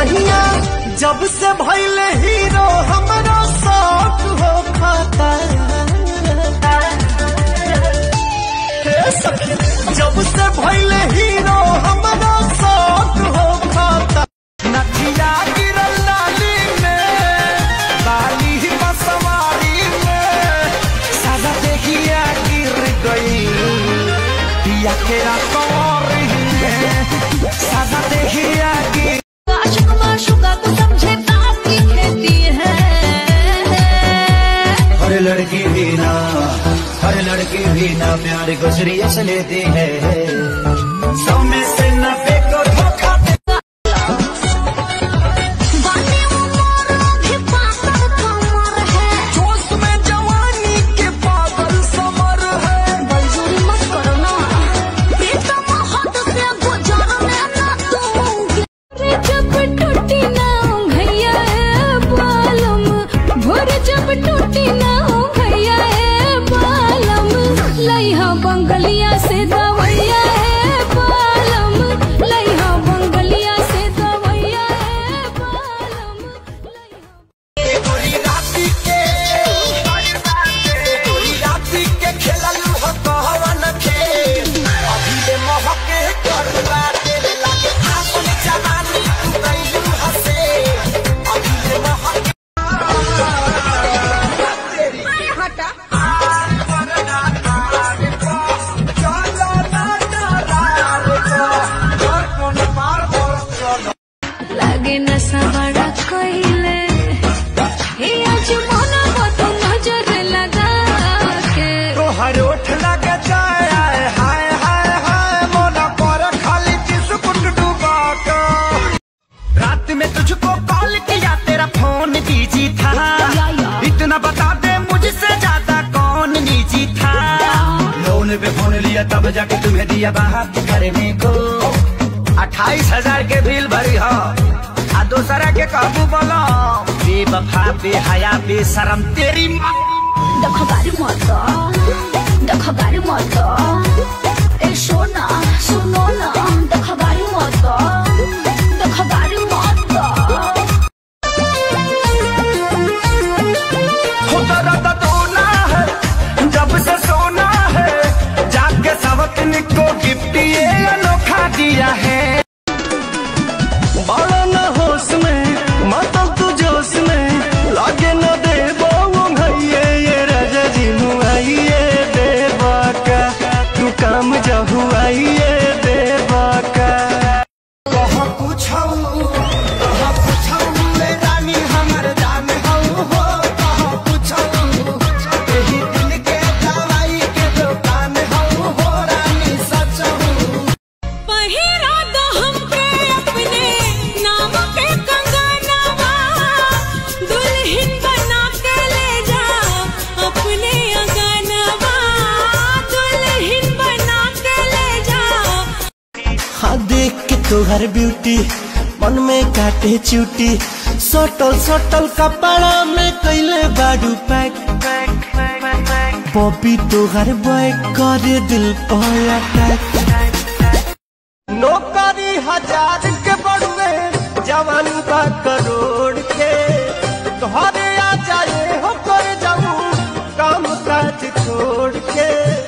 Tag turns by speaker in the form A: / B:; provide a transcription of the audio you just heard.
A: सहिया जब से भैले हीरो हमरा शौक हो खाता हे सखी, जब से भैले हीरो हमरा शौक हो खाता नथिया गिरल नाली में बाली ही बसवारी में सादा देखिया गिर गई पिया के रातौरी में सादा देखिया गिर
B: आशिक माशुका को समझे आपकी खेती है
C: हर लड़की भी ना हर लड़की भी ना प्यार को सीरियस लेती है सब में से नब्बे को धोखा दे
B: बाने उमर भी पाकर कमर है
A: जोश में जवानी के पागल समर है
B: बलजोरी मत करो ना प्रीतम हद से गुजरने ना दूंगी रे जब टूटी ना भैया बालम भोर जब टूटी ना भैया बालम लइहा बंगलिया से दवैया है बालम लइहा बंगलिया से दवैया है बालम लइहा
A: गोरी राती के गोरी राती के खेलल हो कहवन खेल अभी ले महके करवा तेरे लागे आपन जवानी तू कैलू हसे अभी ले महके
B: लागे नशा बड़ा कोइले हे आज मना मत नजर लगा के
A: तोहर ओठ लगे जाए आए हाय हाय हाय मोना पर खाली बिस्कुट डुबा के रात में तुझको कॉल किया तेरा फोन बिजी था इतना बता दे मुझसे ज्यादा कौन निजी था
C: लोन पे फोन लिया तब जाके तुम्हें दिया बात करने को
A: अट्ठाईस हजार के बिल भरी हो आ दूसरा के काबू बोलो बेवफा बेहया बेशरम तेरी माँ
B: देखो गाड़ी मत देखो गाड़ी मत ए सोना सुनो ना देखो गाड़ी मत देखो गाड़ी मत
A: खुदा रदा दोना है जब से सोना है जाके सबक को गिफ्ट ये अनोखा दिया है बड़ा न होश में मतलब तू जोश में लागे न दे भैये ये राजा जी मुआइए देवा का तू काम जहुआइए देवा का कह पूछऊ कह पूछऊ ले रानी हमर जान हऊ हो कह पूछऊ एही दिल के दवाई के दुकान हऊ हो रानी सचऊ
B: पहिरा दो हमके अपने नाम के कंगनवा दुल्हन बना के ले जा अपने अंगनवा दुल्हन बना के ले जा
A: हाँ देख के तोहर ब्यूटी मन में काटे चूटी सटल सटल कपड़ा में कैले बाडू पैक पपी तोहर बैक करे दिल पर अटैक नौकरी हजार के बढ़वे जवानी बा करोड़ के घरे आ जाए हो कर जाऊं काम काज छोड़ के